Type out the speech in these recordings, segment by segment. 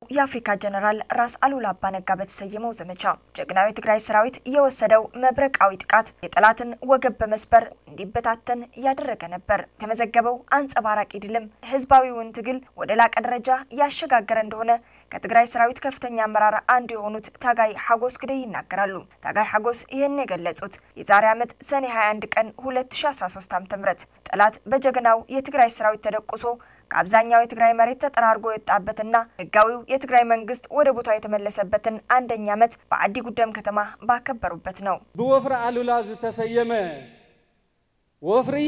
የአፍሪካ ጀነራል ራስ አሉላ አባነጋ በተሰየመው ዘመቻ ጀግናዊ የትግራይ ሰራዊት የወሰደው መብረቃዊ ጥቃት የጠላትን ወገብ በመስበር እንዲበታተን ያደረገ ነበር። የተመዘገበው አንጸባራቂ ድልም ህዝባዊውን ትግል ወደ ላቀ ደረጃ ያሸጋገረ እንደሆነ ከትግራይ ሰራዊት ከፍተኛ አመራር አንዱ የሆኑት ታጋይ ሐጎስ ግደይ ይናገራሉ። ታጋይ ሐጎስ ይህን የገለጹት የዛሬ ዓመት ሰኔ 21 ቀን 2013 ዓ.ም ጠላት በጀግናው የትግራይ ሰራዊት ተደቁሶ ከአብዛኛው የትግራይ መሬት ተጠራርጎ የወጣበትና ህጋዊው የትግራይ መንግስት ወደ ቦታው የተመለሰበትን አንደኛ ዓመት በአዲ ጉደም ከተማ ባከበሩበት ነው። ብወፍሪ አሉላ ዝተሰየመ ወፍሪ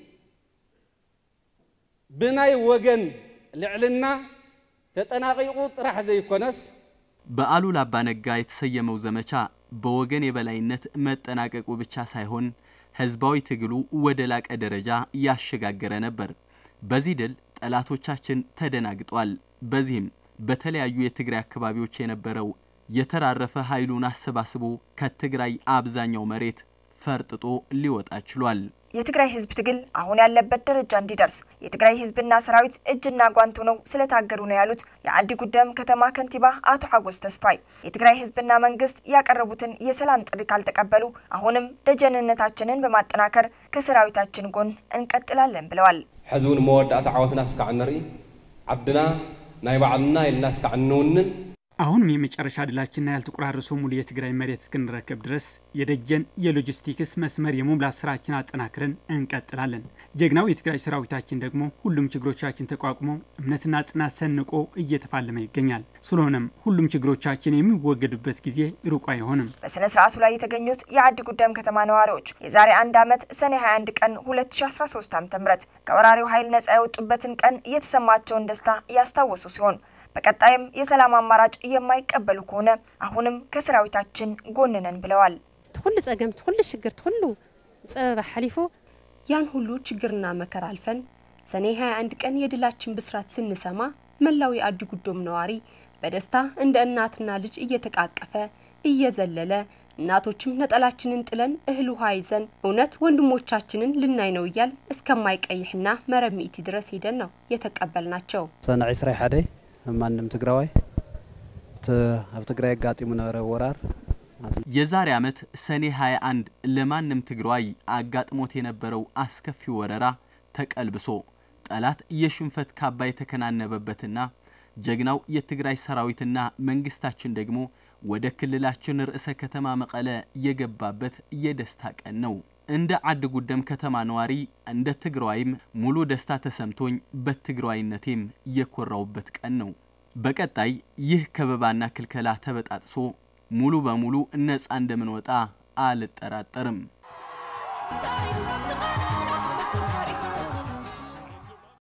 ብናይ ወገን ልዕልና ተጠናቂቁ ጥራሕ ዘይኮነስ በአሉላ አባነጋ የተሰየመው ዘመቻ በወገን የበላይነት መጠናቀቁ ብቻ ሳይሆን ህዝባዊ ትግሉ ወደ ላቀ ደረጃ ያሸጋገረ ነበር። በዚህ ድል ጠላቶቻችን ተደናግጧል። በዚህም በተለያዩ የትግራይ አካባቢዎች የነበረው የተራረፈ ኃይሉን አሰባስቦ ከትግራይ አብዛኛው መሬት ፈርጥጦ ሊወጣ ችሏል። የትግራይ ህዝብ ትግል አሁን ያለበት ደረጃ እንዲደርስ የትግራይ ህዝብና ሰራዊት እጅና ጓንት ሆነው ስለታገሉ ነው ያሉት የአዲ ጉደም ከተማ ከንቲባ አቶ ሐጎስ ተስፋይ የትግራይ ህዝብና መንግስት ያቀረቡትን የሰላም ጥሪ ካልተቀበሉ አሁንም ደጀንነታችንን በማጠናከር ከሰራዊታችን ጎን እንቀጥላለን ብለዋል። ሕዚ እውን መወዳእታ ዓወትና እስካዕ ንርኢ ዓድና ናይ ባዕልና ኢልና እስካዕ እንውንን አሁንም የመጨረሻ ድላችንና ያልተቆራረሰው ሙሉ የትግራይ መሬት እስክንረከብ ድረስ የደጀን የሎጂስቲክስ መስመር የመሙላት ስራችን አጠናክረን እንቀጥላለን። ጀግናው የትግራይ ሰራዊታችን ደግሞ ሁሉም ችግሮቻችን ተቋቁሞ እምነትና ጽናት ሰንቆ እየተፋለመ ይገኛል። ስለሆነም ሁሉም ችግሮቻችን የሚወገዱበት ጊዜ ሩቅ አይሆንም። በስነ ስርዓቱ ላይ የተገኙት የአዲ ጉደም ከተማ ነዋሪዎች የዛሬ አንድ ዓመት ሰኔ 21 ቀን 2013 ዓ.ም ከወራሪው ኃይል ነጻ የወጡበትን ቀን የተሰማቸውን ደስታ ያስታወሱ ሲሆን በቀጣይም የሰላም አማራጭ የማይቀበሉ ከሆነ አሁንም ከሰራዊታችን ጎን ነን ብለዋል። ትኩሉ ጸገም ትኩሉ ሽግር ትኩሉ ጸበባ ሓሊፉ ያን ሁሉ ችግርና መከራ አልፈን ሰኔ 21 ቀን የድላችን ብስራት ስንሰማ መላው የአዲ ጉዶም ነዋሪ በደስታ እንደ እናትና ልጅ እየተቃቀፈ እየዘለለ እናቶችም ነጠላችንን ጥለን እህል ውሃ ይዘን እውነት ወንድሞቻችንን ልናይ ነው እያል እስከማይቀይሕና መረብ ሚእቲ ድረስ ሂደን ነው የተቀበልናቸው። ሰነ 21 ማንም ትግራዋይ ኣብ ትግራይ አጋጢሙ ነበረ ወራር የዛሬ ዓመት ሰኔ 21 ለማንም ትግራዋይ አጋጥሞት የነበረው አስከፊ ወረራ ተቀልብሶ ጠላት የሽንፈት ካባ የተከናነበበትና ጀግናው የትግራይ ሰራዊትና መንግስታችን ደግሞ ወደ ክልላችን ርዕሰ ከተማ መቀለ የገባበት የደስታ ቀን ነው። እንደ አዲ ጉደም ከተማ ነዋሪ እንደ ትግራዋይም ሙሉ ደስታ ተሰምቶኝ በትግራዋይነቴም የኮራውበት ቀን ነው። በቀጣይ ይህ ከበባና ክልከላ ተበጣጥሶ ሙሉ በሙሉ ነፃ እንደምንወጣ አልጠራጠርም።